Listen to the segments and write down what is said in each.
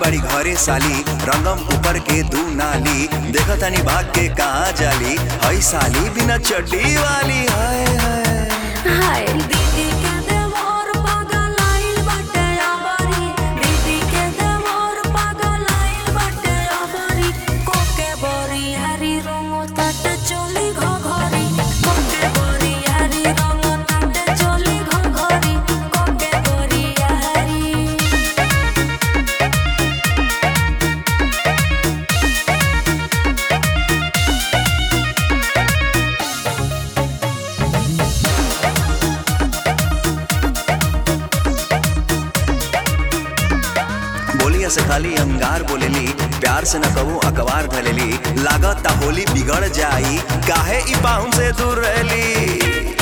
बड़ी घरे साली रंगम ऊपर के दू नाली देखो तनी भाग के कहाँ जाली हई साली बिना चड्डी वाली हाय हाय हाय दीदी के देवर पागल आइल बाटे अबरी दीदी के देवर पागल आइल बाटे अबरी कोके बरी हरी रंग तट चोली घघरी कोके बरी हरी रंग तट चोली घघरी कोके बरी हरी बोलिया से खाली अंगार बोलेली प्यार से न कहूँ अखबार धलेली लागत ता होली बिगड़ जाई काहे ई पाहुन से दूर रहली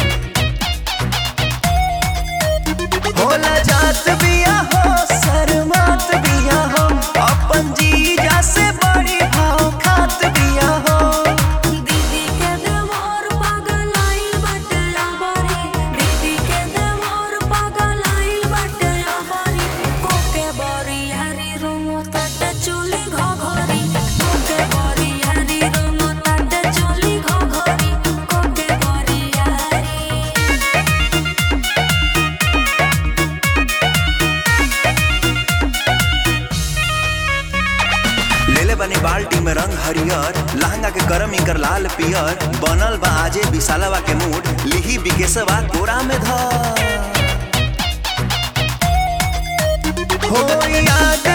होला जात बिया हो शर्मात बिया हो अपन जीजा से बड़ी भाव खात बिया हो दीदी के देवर पागल आइल बाटे अबरी दीदी के देवर पागल आइल बाटे अबरी कोके बरी हरी रंग तट चोली घघरी कोके बरी हरी रंग तट चोली घघरी कोके बरी हरी लेले बनी बाल्टी में रंग हरियर लहंगा के करम इकर लाल पियर बनल बा आजे विशालवा के मूड लिही बिकेशवा कोरा में धर हो याद